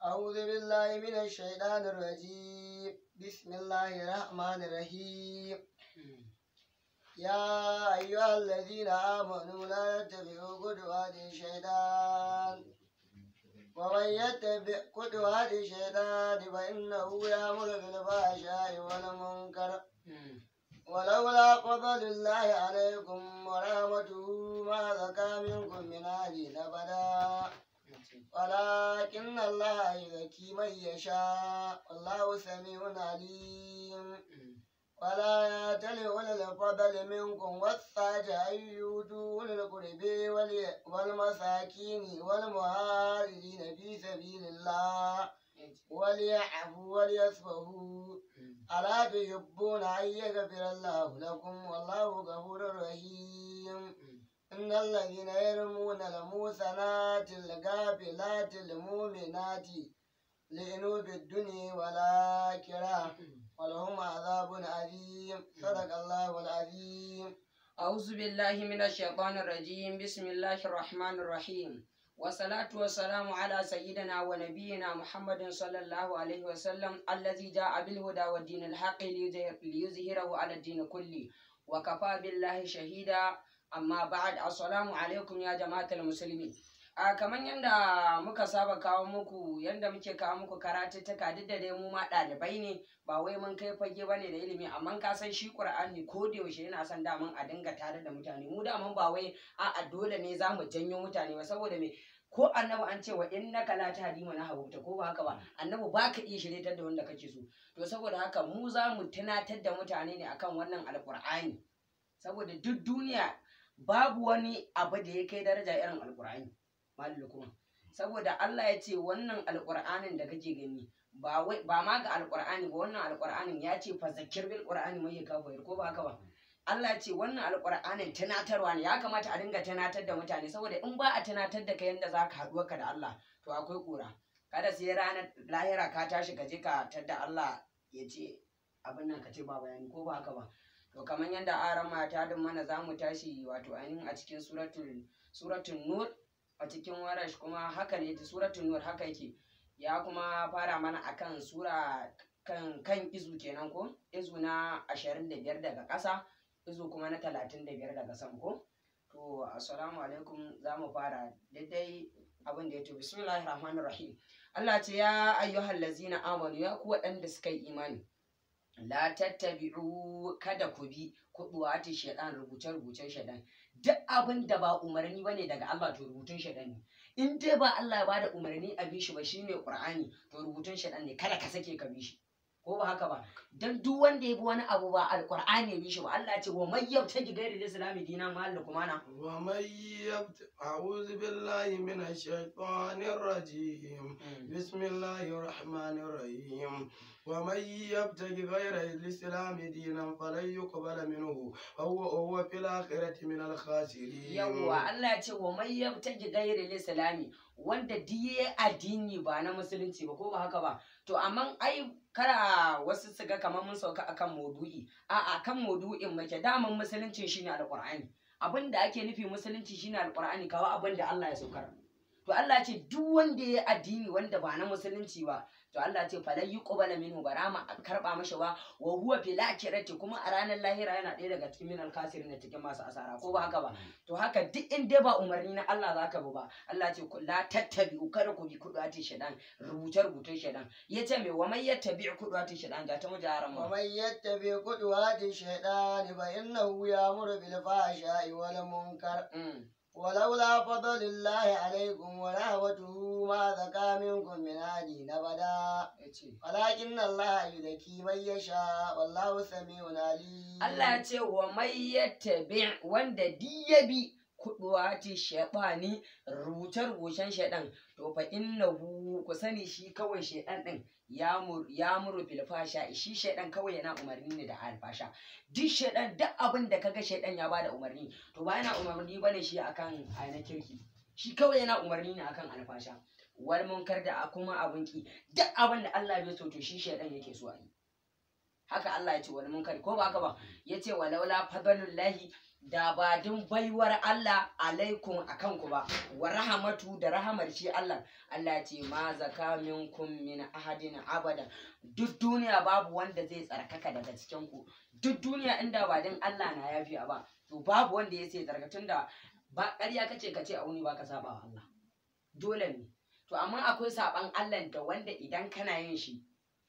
أعوذ بالله من الشيطان الرجيم بسم الله الرحمن الرحيم يا أيها الذين آمنوا لا تتبعوا خطوات الشيطان ومن يتبع خطوات الشيطان فإنه يأمر بالفحشاء والمنكر ولولا فضل الله عليكم ورحمته ما زكى منكم من أهل أبدا ولكن الله يزكي من يشاء والله سميع عليم ولا يأتل أولي الفضل منكم والسعة أن يؤتوا أولي القرب والي- والمساكين والمهاجرين في سبيل الله وليعفوا وليصفحوا ألا تحبون أن يغفر الله لكم والله غفور رحيم إن الذين يرمون المحصنات الغافلات المؤمنات لعنوا بالدنيا والآخرة ولهم عذاب عظيم صدق الله العظيم أعوذ بالله من الشيطان الرجيم بسم الله الرحمن الرحيم والصلاة والسلام على سيدنا ونبينا محمد صلى الله عليه وسلم الذي جاء بالهدى والدين الحق ليظهر- ليظهره على الدين كله وكفى بالله شهيدا أما بعد السلام عليكم يا جماعة المسلمين a kamar yadda muka saba kawo muku yadda muke kawo muku karatuttuka duk da dai mu ma ɗalibai ne ba wai mun kai fage ba ne da ilimi amma ka san shi ƙur'ani ko da yaushe yana son daman a dinga tare da mutane mu daman ba wai a'a dole ne za mu janyo mutane ba saboda me ko annabi an ce wa innaka la tahdi man ahbabta ko ba haka ba annabi ba ka iya shiryatar da wanda kake so to saboda haka mu za mu tunatar da mutane ne akan wannan alƙur'ani saboda duk duniya babu wani abu da ya kai daraja irin alƙur'ani malu kuma saboda Allah ya ce wannan alƙur'anin da kake gani ba wai ba ma ga alƙur'ani ba wannan alƙur'anin ya ce fa zakir bil qur'ani mai kafa ko ba haka ba Allah ya ce wannan alƙur'anin tunatarwa ne ya kamata a dinga tunatar da mutane saboda in ba a tunatar da kai yanda zaka haɗuwa ka da Allah to akwai ƙura kada sai ranar lahira ka tashi ka je ka tadda Allah ya ce abin nan ka ce ba bayani ko ba haka ba to kamar yadda aran mata din mana za mu tashi wato ainihin a cikin suratul suratul nur a cikin warash kuma haka ne suratul nur haka yake ya kuma fara mana akan sura kan kan izu kenan ko izu na 25 daga ƙasa izu kuma na 35 daga sama ko to assalamu alaikum za mu fara daidai abin da ya to bismillahir rahmanir rahim Allah ce ya ayyuhal lazina amanu ya ku waɗanda suka yi imani la tattabi'u kada ku bi kuduwati shaidan rubuce rubucen shaidan duk abin da ba umarni bane daga Allah to rubutun shaidan ne in dai ba Allah ya bada umarni a bi shi ba shine Qur'ani to rubutun shaidan ne kada ka sake ka bi shi ko ba haka ba dan duk wanda ya bi wani abu ba alqur'ani ya bi shi ba Allah ya ce wa may yabtaji ghairi islami dinan ma kuma na ومن يبت... أعوذ بالله من الشيطان الرجيم بسم الله الرحمن الرحيم ومن يبتغي غير الإسلام دينا فلن يقبل منه وهو هو في الآخرة من الخاسرين yawwa Allah ya ce wa mai yabtaji gairi islami wanda diye addini ba na musulunci ba ko ba haka ba to amma ai kara wasu su ga kamar mun sauka akan maudu'i a akan maudu'in muke daman musulunci shine alqur'ani abin da ake nufi musulunci shine alqur'ani kawo abin da Allah ya saukar to Allah ya ce duk wanda ya addini wanda ba na musulunci ba to Allah ya ce falan yuqbala minhu barama a karba mashi ba wa huwa fil akhirati kuma a ranar lahira yana ɗaya daga cikin minal kasirin da cikin masu asara ko ba haka ba to haka duk in dai ba umarni na Allah zaka bi ba Allah ce ku la tattabi kada ku bi kudati shaɗan rubuce rubutun shaɗan yace me wa may yattabi kudati shaɗan ga ta mujaran mu ومن يتبع خطوات الشيطان فإنه يأمر بالفحشاء والمنكر Mm. ولولا فضل الله عليكم ورحمته ما زكى منكم من أحد أبدا yace ولكن الله يزكي من يشاء والله سميع عليم Allah ya ce wa mai yattabi wanda di ya bi kuduwati shaɗani rubuce-rubucen shaɗan to fa innahu ku sani shi kawai shaɗan ɗin ya mur- ya muru fil fasha shi shaɗan kawai yana umarni ne da alfasha duk shaɗan duk abin da kaga shaɗan ya bada umarni to ba yana umarni bane shi akan aina kirki shi kawai yana umarni ne akan alfasha wal munkar da kuma abin ki duk abin da Allah bai so to shi shaɗan yake so a yi haka Allah ya ce wal munkar ko ba haka ba ya ce walaula fadlullahi da ba din baiwar Allah alaikum akan ku ba wa rahamatu da rahamar shi Allah Allah ce ma zaka minkum min ahadin abada duk duniya babu wanda zai tsarkaka daga cikin ku duk duniya inda ba din Allah na yafiya ba to babu wanda ya sai tsarka tunda ba ƙarya kace kace a wuni ba ka saba wa Allah dole ne to amma akwai saban Allah da wanda idan kana yin shi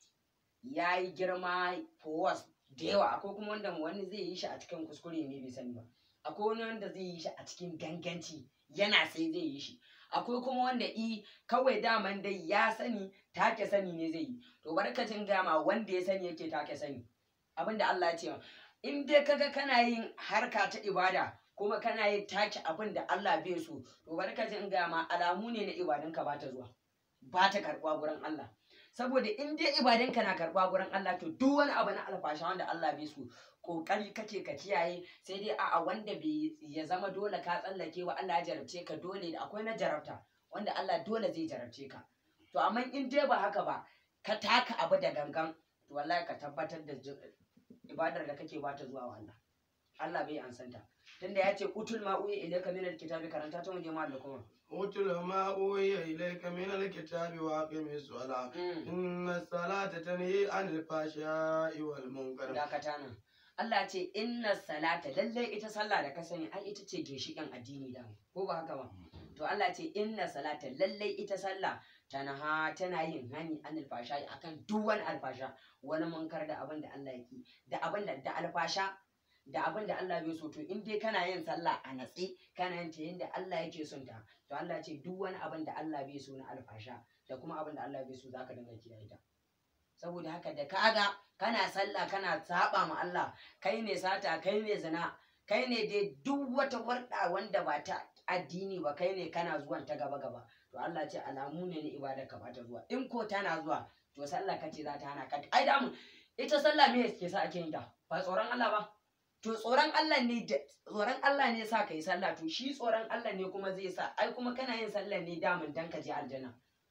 yayi girma force da yawa akwai kuma wanda wani zai yi shi a cikin kuskure ne bai sani ba akwai wani wanda zai yi shi a cikin ganganci yana sai zai yi shi akwai kuma wanda i kawai daman dai ya sani take sani ne zai yi to barkacin gama wanda ya sani yake take sani abinda Allah ya ce ma in dai kaga kana yin harka ta ibada kuma kana yin take abin da Allah bai so to barkacin gama alamu ne na ibadanka ba ta zuwa ba ta karɓa gurin Allah saboda in dai ibadanka na karɓa gurin Allah to duk wani abu na alfasha wanda Allah bai so kokari kake ka kiyaye sai dai a'a wanda bai ya zama dole ka tsallake wa Allah ya jarabce ka dole da akwai na jarabta wanda Allah dole zai jarabce ka to amma in dai ba haka ba ka taka abu da gangan to wallahi ka tabbatar da ji- ibadar da kake bata zuwa wa Allah Allah bai ansanta tunda ya ce utul ma uya ilayka min alkitabi karanta ta muje mal da kuma اتل ما أوحي إليك من الكتاب وأقم الصلاة إن الصلاة تنهي عن الفحشاء والمنكر dakata nan Allah ce inna salata lalle ita sallah da ka sani ai ita ce ginshiƙin addini da ko ba haka ba to Allah ce inna salata lalle ita sallah tanaha tana yin hani an alfasha akan duk wani alfasha wani munkar da abin da Allah yake da abin da da alfasha da abin da Allah bai so to in dai kana yin sallah a natse kana yin ta yadda Allah yake son ta to Allah ce duk wani abin da Allah bai so na alfasha da kuma abin da Allah bai so zaka dinga kiyaye ta saboda haka da kaga kana sallah kana saba ma Allah kai ne sata kai ne zina kai ne dai duk wata warda wanda ba ta addini ba kai ne kana zuwan ta gaba gaba to Allah ce alamu ne na ibada ka ba ta zuwa in ko tana zuwa to sallah kace za ta hana ka ai da mu ita sallah me yake sa ake yin ta ba tsoron Allah ba to tsoron Allah ne da tsoron Allah ne sa kai sallah to shi tsoron Allah ne kuma zai sa ai kuma kana yin sallah ne damun dan ka je aljanna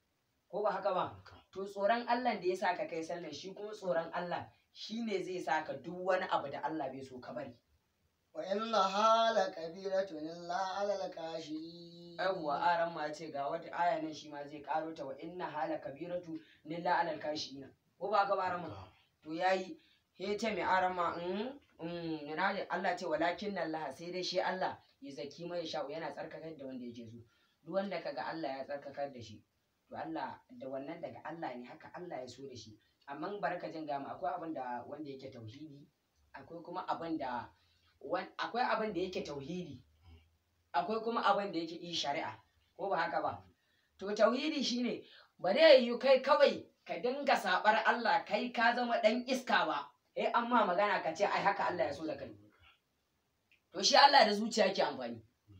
ko ba haka ba to tsoron Allah da ya sa ka kai sallar shi kuma tsoron Allah shi ne zai sa ka duk wani abu da Allah bai so ka bari wa inna hala kabiratun illa alal kashi yawwa aran ma ce ga wata aya nan shi ma zai karo ta wa inna hala kabiratu lilla alal kashina ko ba ka ba aran ma to yayi he ce mai aran ma mm mm yana da Allah ce walakin Allah sai dai shi Allah ya zaki mai sha'u yana tsarkakar da wanda yake so duk wanda kaga Allah ya tsarkakar da shi to Allah da wannan daga Allah ne haka Allah ya so da shi amma barka jin gama akwai abin da wanda yake tauhidi akwai kuma abin da wan- akwai abin da yake tauhidi akwai kuma abin da yake yi shari'a ko ba haka ba to tauhidi shine ba zai yi kai kawai ka dinga sabar Allah kai ka zama dan iska ba eh amma magana ka ce ai haka Allah ya so da kai to shi Allah da zuciya ke amfani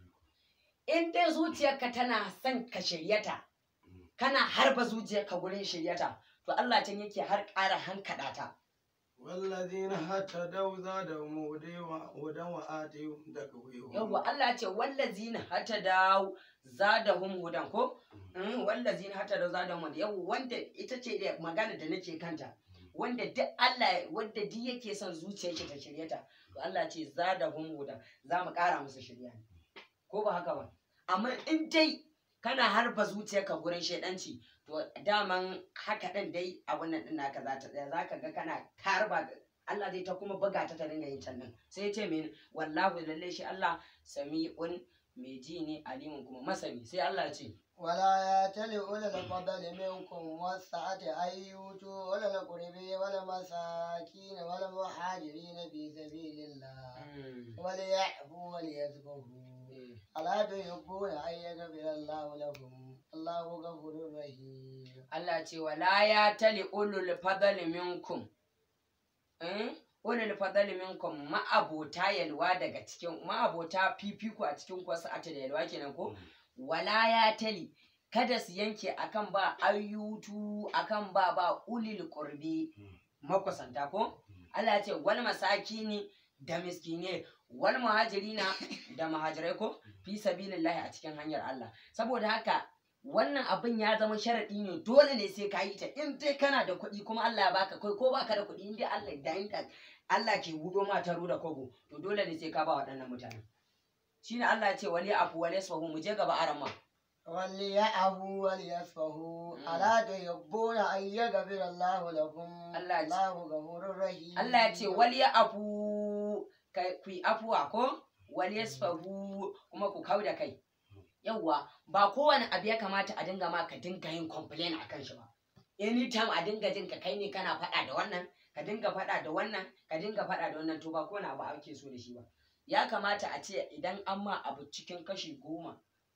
in dai zuciyarka tana son ka shiryata kana harba zuciyarka gurin shiryata to Allah can yake har ƙara hankaɗa ta والذين هتدوا زادهم هدى وهدى وآتيهم تقويهم yawwa Allah ce wallazina hata da zadahum hudan ko Mm, wallazina hata da zadahum hudan yawwa wanda ita ce da magana da nake kanta wanda duk Allah wanda duk yake son zuciyar shi ta shirye ta to Allah ce zadahum hudan za mu ƙara musu shirya ne ko ba haka ba amma in dai kana harba zuciyarka gurin shaidanci to daman haka ɗin dai abun nan ɗin naka za ta tsaya za ka ga kana harba Allah zai ta kuma buga ta ta dinga yin can nan sai ya ce mene wallahu lalle shi Allah sami'un mai ji ne alimun kuma masani sai Allah ya ce ولا يأتل أولي الفضل منكم والسعة أن يؤتوا أولي القرب والمساكين والمهاجرين في سبيل الله وليعفوا وليصفحوا ألا تحبون أن يغفر الله لكم الله غفور رحيم Allah ce wala ya tali ulul fadali minkum eh ulul fadali minkum ma'abota yalwa daga cikin ma'abota fifiko a cikin ku wasu ata da yalwa kenan ko wala ya tali kada su yanke akan ba ayyutu akan ba ba ulil qurbi makusanta ko Allah ya ce wal masakini da miskine wal muhajirina da muhajirai ko fi sabilillahi a cikin hanyar Allah saboda haka wannan abin ya zama sharaɗi ne dole ne sai ka yi ta in dai kana da kuɗi kuma Allah ya baka kai ko baka da kuɗi in dai Allah da inda Allah ke budo ma taro da kogo to dole ne sai ka ba waɗannan mutanen shine Allah ya ce wali afu wali yasfahu mu je gaba arama وليعفوا وليصفحوا Mm. ألا تحبون أن يغفر الله لكم Allah ya ce- الله غفور رحيم Allah ya ce wali afu kai ku yi afuwa ko wali yasfahu kuma ku kauda kai yawwa ba kowane abu ya kamata a dinga ma ka dinga yin complain akan shi ba anytime a dinga jin ka kai ne kana faɗa da wannan ka dinga faɗa da wannan ka dinga faɗa da wannan to ba kowane abu ake so da shi ba ya kamata a ce idan an ma abu cikin kashi goma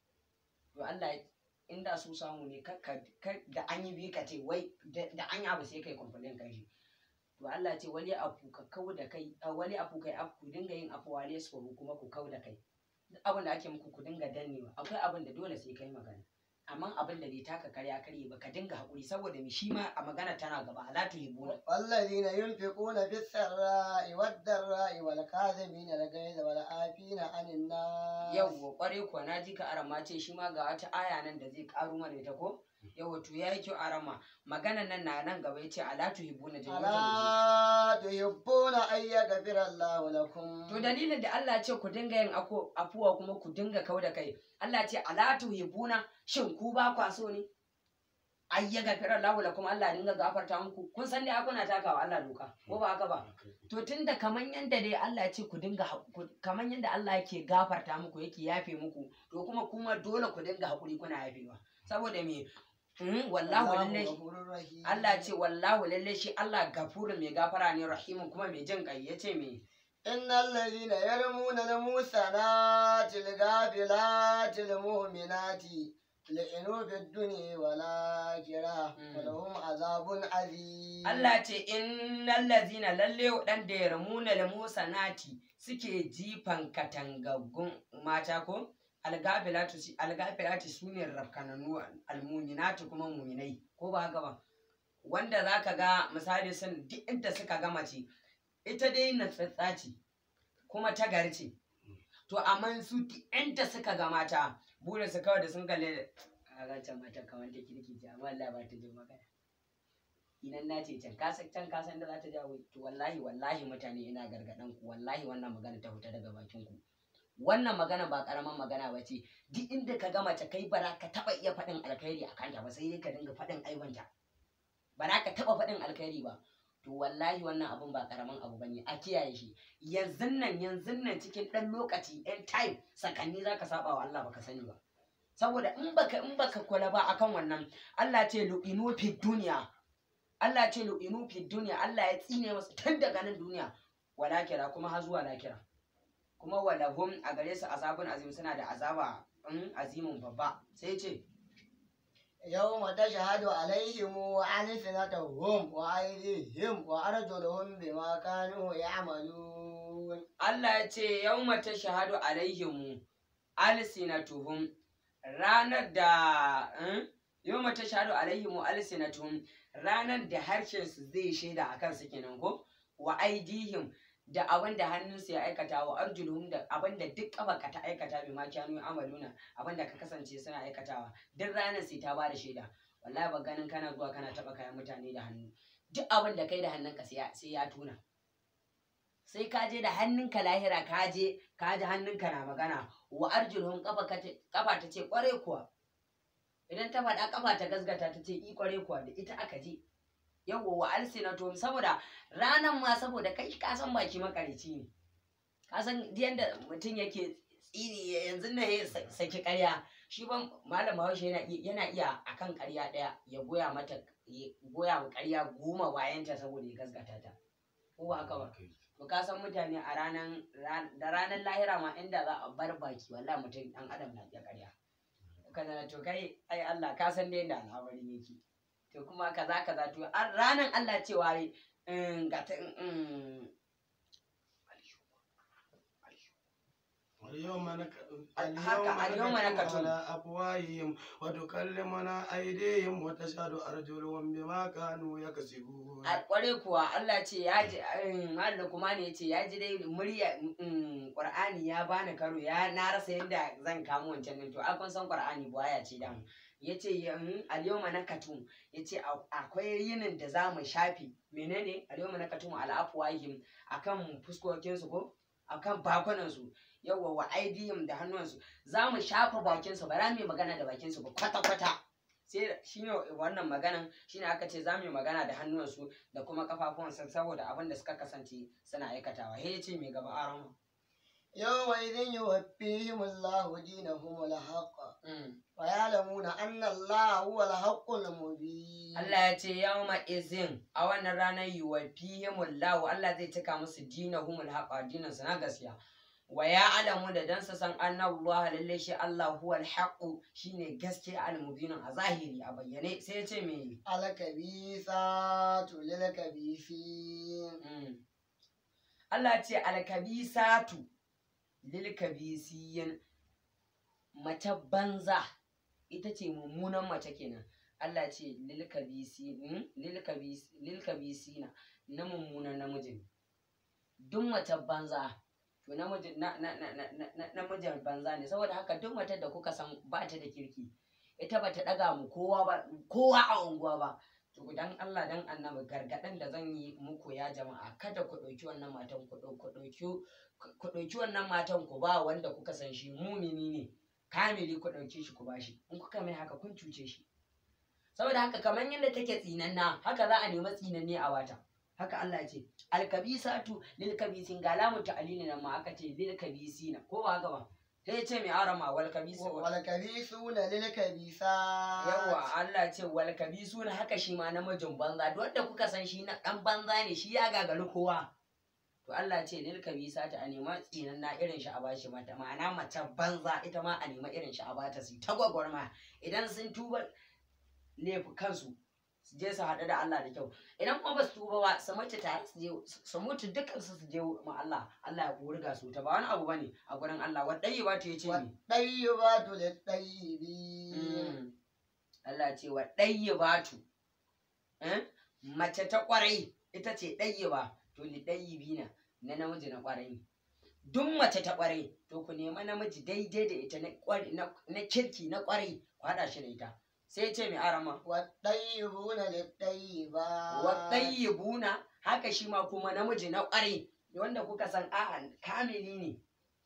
to Allah ya- inda su samu ne kar ka- kar- da an yi biyu ka ce wai da da an yi abu sai kai complain kan shi to Allah ce wali afu ka kau da kai a wali afu kai afu ku dinga yin afu wali su kuma ku kau da kai duk abin da ake muku ku dinga dannewa akwai abin da dole sai kai magana amma abin da bai taka karya karye ba ka dinga haƙuri saboda mi shi ma a magana tana gaba ala tuhibuna والذين ينفقون في السراء والضراء والكاظمين الغيظ والعافين عن الناس yawwa kware kuwa na ji ka arama ce shi ma ga wata aya nan da zai karu mana ita ko yawwa to yayi kyau arama maganan nan na nan gaba yace ala tuhibuna jami'an ألا تحبون أن يغفر الله لكم To dalilin da Allah ce ku dinga yin ako- afuwa kuma ku dinga kau da kai. Allah ce ala tuhibuna shin ku ba kwa so ne? Ai ya gafira Allah lakum Allah dinga gafarta muku. Kun san dai akuna takawa Allah doka ko ba haka ba? To tunda kaman yanda dai Allah ya ce ku dinga ha- ku- kaman yanda Allah yake gafarta muku yake yafe muku to kuma kuma dole ku dinga hakuri kuna yafewa. Saboda me? Mm, wallahu lalle غفور رحيم Allah ce wallahu lalle shi Allah gafurun mai gafara ne rahimun kuma mai jin kai yace me إن الذين يرمون المحصنات الغافلات المؤمنات لعنوا في الدنيا والآخرة Mm. ولهم عذاب عظيم Allah ce innal lazina lalle waɗanda ya ramuna da Musa nati suke jifan katangaggun mata ko algafilatu si- algafilatu sune rafkananu almuminatu kuma muminai ko ba haka ba wanda zaka ga misali sun duk inda suka ga mace ita dai na ce kuma ta gari ce to amma su duk inda suka ga mata burin su kawai da sun kalle a gancan mata kamar ta kirki ce amma Allah ba ta jin magana idan na ce can kasan can kasan da za ta jawo to wallahi wallahi mutane ina gargaɗan ku wallahi wannan magana ta fita daga bakin ku wannan magana ba karaman magana ba ce duk inda ka ga mace kai bara ka taba iya faɗin alkhairi a kanta ba sai dai ka dinga faɗin aibanta ba za ka taba faɗin alkhairi ba to wallahi wannan abun ba karaman abu bane a kiyaye shi yanzu nan yanzu nan cikin ɗan lokaci ɗan time sakanni za ka saba wa Allah baka sani ba saboda in baka in baka kula ba akan wannan Allah ce lu'inu fi duniya Allah ce lu'inu fi duniya Allah ya tsine masa tun daga nan duniya wala kira kuma har zuwa lakira kuma walahum a gare su azabun azim suna da azaba in azimin babba sai ce يوم تشهد عليهم ألسنتهم وأيديهم وأرجلهم بما كانوا يعملون Allah ya ce yawma tashhadu alaihim alsinatuhum ranar da eh, yawma tashhadu alaihim alsinatuhum ranar da harshen su zai shaida akan su kenan ko wa aidihim da abin da hannunsu ya aikata wa arjuluhum da abin da duk kafarka ta aikata bi ma kyanu amaluna abin da ka kasance suna aikatawa duk ranar sai ta bada shaida wallahi ba ganin kana zuwa kana taba kayan mutane da hannu duk abin da kai da hannunka sai ya- sai ya tuna sai ka je da hannunka lahira ka je ka ji hannunka na magana wa arjuluhum kafa ka ce- kafa ta ce kware kuwa idan ta faɗa kafa ta gasgata ta ce i kware kuwa da ita aka je yawwa wa alsinatuhum saboda ranan ma saboda kai ka san baki makarici ne ka san yadda mutum yake tsiri yanzu na ya sa- saki karya shi ban malam bahaushe yana iya yana iya akan karya daya ya goya mata ya goya wa karya goma bayanta saboda ya gasgata ta ko ba haka ba to ka san mutane a ranan ran- da ranar lahira ma inda za a bar baki wallahi mutum dan adam na iya karya kana to kai ai Allah ka san dai da al'amari yake to kuma kaza kaza to a ranan Allah cewa yi in ga ta in اليوم نك... هكا، اليوم نختم نكتم. على أفواههم وتكلمنا أيديهم وتشهد أرجلهم بما كانوا يكسبون a kware kuwa Allah ce ya ji Malam kuma ne ce ya ji dai murya mm, Qur'ani ya bani karo ya na rasa yadda zan kamo wancan din to a kun san Qur'ani buwaya ce dan yace yan alyawma nakatum yace a- akwai yinin da za mu shafi menene alyawma nakatum ala afwahihim akan fuskokin su ko akan bakunan su yawa wa aidihim da hannuwansu za mu shafa bakin su ba za mu yi magana da bakin su ba kwata kwata sai shine wannan maganan shine aka ce za mu yi magana da hannuwansu da kuma kafafuwansu saboda abin da suka kasance suna aikatawa he yace mai gaba arama يومئذ يوفيهم الله دينهم الحق Mm. ويعلمون أن الله هو الحق المبين Allah ya ce yawma izin a wannan ranar yuwafihimullahu Allah zai cika musu dinahumul haqa dinan su na gaskiya wa ya alamu da dan su san annallahu lalle shi Allah huwal haqu shine gaskiya al-mubin a zahiri a bayyane sai ya ce me الكبيثات للكبيثين Mm. Allah ya ce alkabisatu lil kabisiyin mace banza ita ce mummunan mace kenan Allah ya ce lil kabisi mm, lil kabis lil kabisina na mummunan namijin duk mace banza to namijin na na na na na- na- namijin banza ne saboda haka duk matar da kuka san ba ta da kirki ita ba ta daga mu kowa ba kowa a unguwa ba to dan Allah dan annabi gargaɗin da zan yi muku ya jama'a kada ku ɗauki wannan matan ku ɗau- ku ɗauki ku ɗauki wannan matan ku ba wanda kuka san shi mumini ne kamili ku ɗauke shi ku bashi in kuka mai haka kun cuce shi saboda haka kamar yadda take tsinanna haka za a nemi tsinanne a wata haka Allah ya ce alkabisatu lil kabisin ga lamu ta'alili nan ma aka ce lil kabisina ko ba haka ba sai ya ce mai arama wal kabisu والكبيثون للكبيثات yawa Allah ce wal kabisu na haka shi ma namijin banza duk wanda kuka san shi na dan banza ne shi ya gagari kowa to Allah ce lil kabisa ta a nema tsinan na irin shi a bashi mata ma'ana mace banza ita ma a nema irin shi a bata su ta gwagwarma idan sun tuba laifi kansu su je su haɗu da Allah da kyau idan kuma ba su tuba ba su mace tare su je su mutu dukkan su su je ma Allah Allah ya wurga su ta ba wani abu bane a gurin Allah wadai ba ta yace ne والطيبات للطيبين Mm. Allah ce wa ɗayyibatu eh? mace ta ƙwarai ita ce ɗayyiba to li ɗayyibina na namiji na ƙwarai duk mace ta ƙwarai to ku nema namiji daidai da ita na ƙwari- na na kirki na ƙwarai ku haɗa shi da ita sai ce mai arama والطيبون للطيبات wa ɗayyibuna haka shi ma kuma namiji na ƙwarai wanda kuka san a'a kamili ne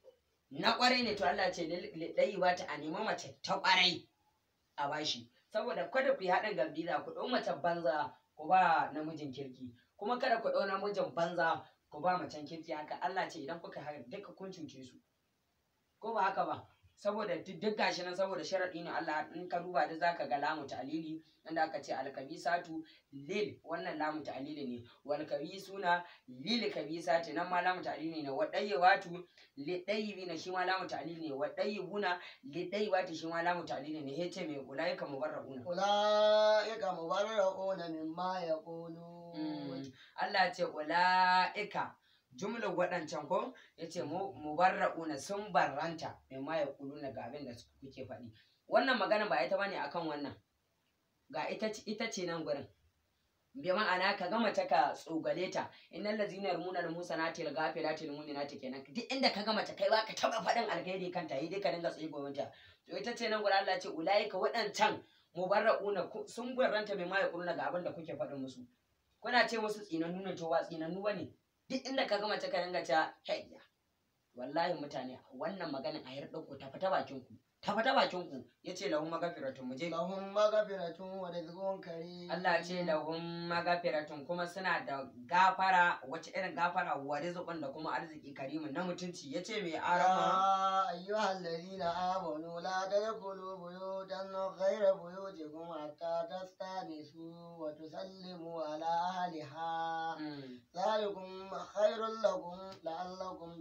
na ƙwarai ne to Allah ce li ɗayyibata a nema mace ta ƙwarai a bashi saboda kada ku yi haɗin gambiza ku ɗau mace banza ku ba namijin kirki kuma kada ku ɗau namijin banza ku ba macen kirki haka Allah ce idan kuka haka duka kun cuce su ko ba haka ba saboda duk duk gashi nan saboda sharaɗi ne Allah in ka duba da zaka ga lamu ta'lili inda aka ce alkabisatu lil wannan lamu ta'lili ne wal kabisuna lil kabisati nan ma lamu ta'lili ne wa dayyibatu li dayyibina shi ma lamu ta'lili ne wa dayyibuna li dayyibati shi ma lamu ta'lili ne yace mai ulaika mubarrauna أولئك مبرؤون مما يقولون Mm. Allah ce ula'ika jumlar waɗancan ko ya ce mubarra'una sun barranta mai ma ya kulu ga abin da kuke faɗi wannan magana ba ita bane akan wannan ga ita ce- ita ce nan gurin bi ma'ana ka gama ta ka tsogale ta innal ladzina yarmuna al musanati al ghafilati al mu'minati kenan duk inda ka gama ta kai ba ka taba faɗin alkhairi kanta yi dai ka dinga tsaye ta to ita ce nan gurin Allah ce ulaika waɗancan mubarra'una ku- sun barranta mai ma ya kulu ga abin da kuke faɗin musu kuna ce musu tsinannu ne to ba tsinannu ba ne duk inda ka gama ta ka dinga ta hayya wallahi mutane wannan maganin a yarda ku ta fita bakin ku ta fita bakin ku yace lahum magafiratun muje لهم مغفرة ورزق كريم Allah ce lahum magafiratun kuma suna da gafara wace irin gafara wa rizqun da kuma arziki karimin na mutunci yace mai arama يا أيها الذين آمنوا لا تدخلوا بيوتا غير بيوتكم حتى تستأنسوا وتسلموا على أهلها Mm. ذلكم خير لكم لعلكم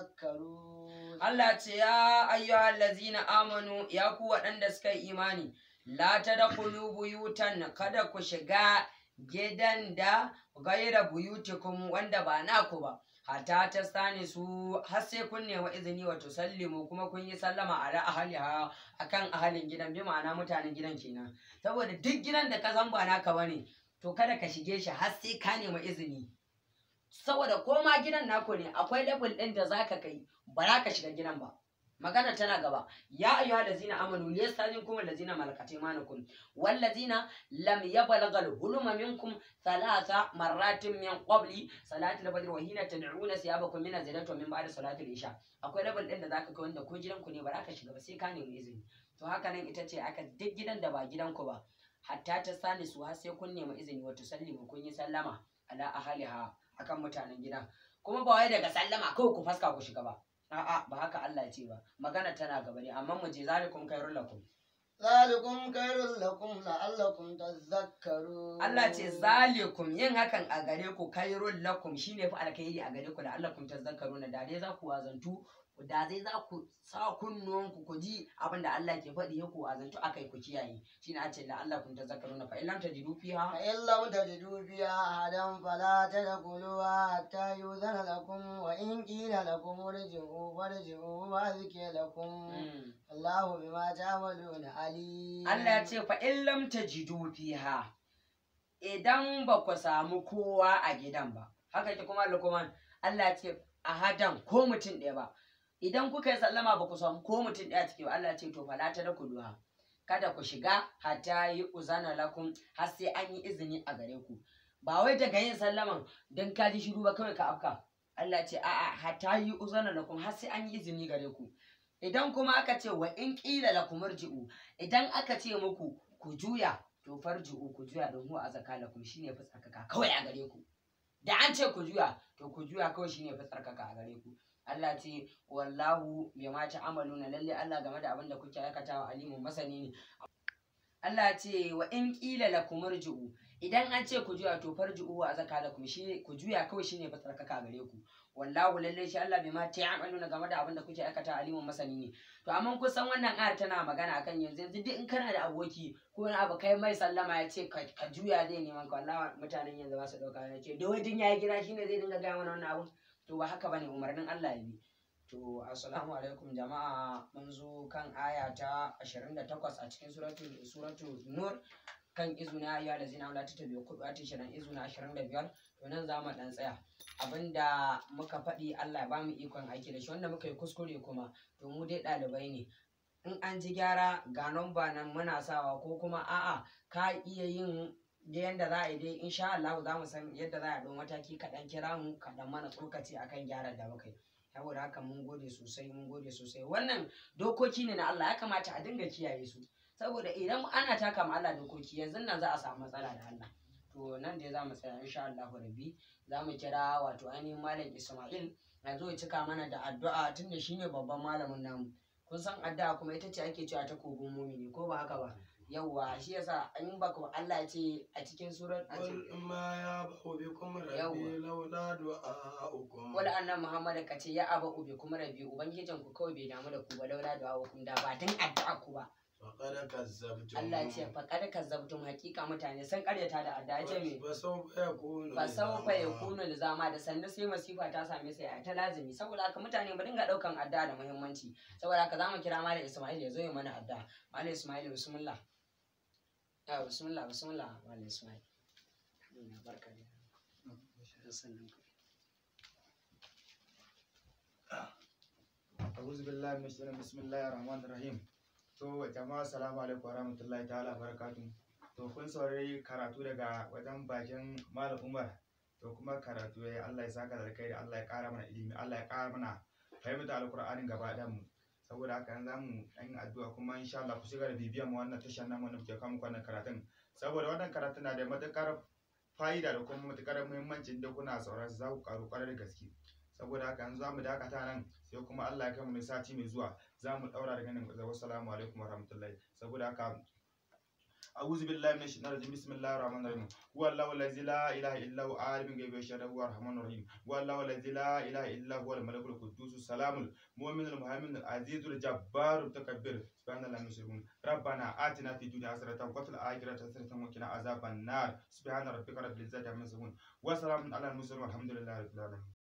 تذكرون Allah ce ya ayyuhal lazina amanu ya ku waɗanda suka yi imani la tadkhulu buyutan kada ku shiga gidan da gaira buyutikum wanda ba naku ba hatta ta sani su har sai kun nemi izini wa tusallimu kuma kun yi sallama ala ahliha akan ahalin gidan bi ma'ana mutanen gidan kenan saboda duk gidan da ka san ba naka bane to kada ka shige shi har sai ka nemi izini saboda ko ma gidan naku ne akwai level ɗin da zaka kai ba za ka shiga gidan ba magana tana gaba ya ayyuhal ladzina amanu liyastazinkum allazina malakat aymanukum wal ladzina lam yablaghal huluma minkum thalatha marratin min qabli salati al-fajr wa hina tad'una siyabakum min az-zilati wa min ba'di salati al-isha akwai level din da zaka kai wanda ko gidanku ne ba za ka shiga ba sai ka nemi izini to haka nan ita ce aka duk gidan da ba gidanku ba hatta ta sani su har sai kun nemi izini wato sallimu kun yi sallama ala ahaliha akan mutanen gidan kuma ba wai daga sallama kawai ku faska ku shiga ba a'a ba haka Allah ya ce ba magana tana gaba ne amma mu je zalikum khairul lakum ذلكم خير لكم لعلكم تذكرون Allah ce zalikum yin hakan a gare ku khairul lakum shine fa alkhairi a gare ku da Allah kun tazakkaruna da dai za ku wazantu da dai za ku sa kunnuwanku ku ji abin da Allah ke faɗi ya ku wazantu akai ku kiyaye shine a ce la Allah kun tazakkaruna fa illam tajidu fiha فإن لم تجدوا فيها أحدا فلا تدخلوها حتى يؤذن لكم وإن قيل لكم ارجعوا فارجعوا وأذكر لكم Mm. الله بما تعملون عليم Allah ya ce fa in lam tajidu fiha idan ba ku samu kowa a gidan ba haka ke kuma Luqman Allah ya ce a hadan ko mutum ɗaya ba idan kuka yi sallama ba ku samu ko mutum ɗaya ciki ba Allah ya ce to fala ta da kuluha kada ku shiga hatta yi uzana lakum har sai an yi izini a gare ku ba wai daga yin sallaman dan ka ji shiru ba kawai ka afka Allah ya ce a'a hatta yi uzana lakum har sai an yi izini gare ku idan kuma aka ce wa in ƙila lakum irji'u idan aka ce muku ku juya to farji'u ku juya don huwa azaka lakum shine fi tsarkaka kawai a gare ku da an ce ku juya to ku juya kawai shine fi tsarkaka a gare ku Allah ce wallahu bima ta'maluna lalle Allah game da abin da kuke aikatawa alimun masani ne Allah ce wa in ƙila lakum irji'u idan an ce ku juya to farji'u wa azaka lakum shi ku juya kawai shine fi tsarkaka a gare ku wallahu lalle shi Allah bima ta'maluna game da abin da kuke aikata alimun masani ne to amma kusan wannan ayar tana magana akan yanzu yanzu duk in kana da aboki ko wani abu kai mai sallama ya ce ka ka juya zai neman ka wallahi mutanen yanzu ba su dauka ya ce da wajen yayi gida shine zai dinga gaya mana wannan abun to ba haka bane umarnin Allah ya bi to assalamu alaikum jama'a mun zo kan aya ta 28 a cikin suratul suratul nur kan izuna ya lazina wala ta tabi kudu a tishirin izuna 25 to nan za mu dan tsaya abinda muka faɗi Allah ya ba mu ikon aiki da shi wanda muka yi kuskure kuma to mu dai ɗalibai ne in an ji gyara ga ba nan muna sawa ko kuma a'a ka iya yin da yanda za a yi dai insha Allah za mu san yadda za a ɗau mataki kaɗan kira mu kaɗan mana tsokaci akan gyaran da muka yi saboda haka mun gode sosai mun gode sosai wannan dokoki ne na Allah ya kamata a dinga kiyaye su saboda idan ana taka ma Allah dokoki yanzu nan za a samu matsala da Allah to nan dai za mu tsaya insha Allah rabbi za mu kira wato ainihin malam Ismail ya zo ya cika mana da addu'a tunda shine babban malamin namu kun san addu'a kuma ita ce ake cewa ta kogon mumini ko ba haka ba yawwa shi yasa in baka Allah ya ce a cikin surar a ce قل ما يعبأ بكم ربي لولا دعاؤكم wala annan Muhammad ka ce ya aba ubi kuma rabi ubangijin ku kawai bai damu da ku ba laula da hukum da ba dan addu'a ku ba فقد كذبتم Allah ya ce fa kada kazzabtum hakika mutane sun karyata da addu'a ya ce me فسوف يكون fa saufa ya لزاما. kunu da zama da sannu sai masifa ta same sai a ta lazimi saboda haka mutane mu dinga daukan addu'a da muhimmanci saboda haka zamu kira malam Ismail ya zo ya mana addu'a malam Ismail bismillah ya bismillah bismillah malam Ismail ina barka da sannan ka أعوذ بالله من الشيطان بسم الله الرحمن الرحيم to jama'a assalamu alaikum wa rahmatullahi ta'ala barakatu to kun saurari karatu daga wajen bakin malam umar to kuma karatu ya Allah ya saka da kai Allah ya kara mana ilimi Allah ya kara mana fahimta alqur'anin gaba ɗayan mu saboda haka yanzu zamu yi addu'a kuma insha Allah ku shiga da bibiyan mu wannan tashar namu wanda muke kawo muku wannan karatun saboda wannan karatun na da matukar fa'ida da kuma matukar muhimmanci da kuna saurara za ku karu kwarai da gaske saboda haka yanzu zamu dakata nan sai kuma Allah ya kai mu sati mai zuwa za mu daura daga nan gaba assalamu alaikum warahmatullahi saboda haka أعوذ بالله من الشيطان الرجيم بسم الله الرحمن الرحيم هو الله الذي لا إله إلا هو عالم الغيب والشهادة هو الرحمن الرحيم هو الله الذي لا إله إلا هو الملك القدوس السلام المؤمن المهيمن العزيز الجبار المتكبر سبحان الله المشركون ربنا آتنا في الدنيا حسنة وفي الآخرة حسنة وقنا عذاب النار سبحان ربك رب العزة عما يصفون وسلام على المرسلين والحمد لله رب العالمين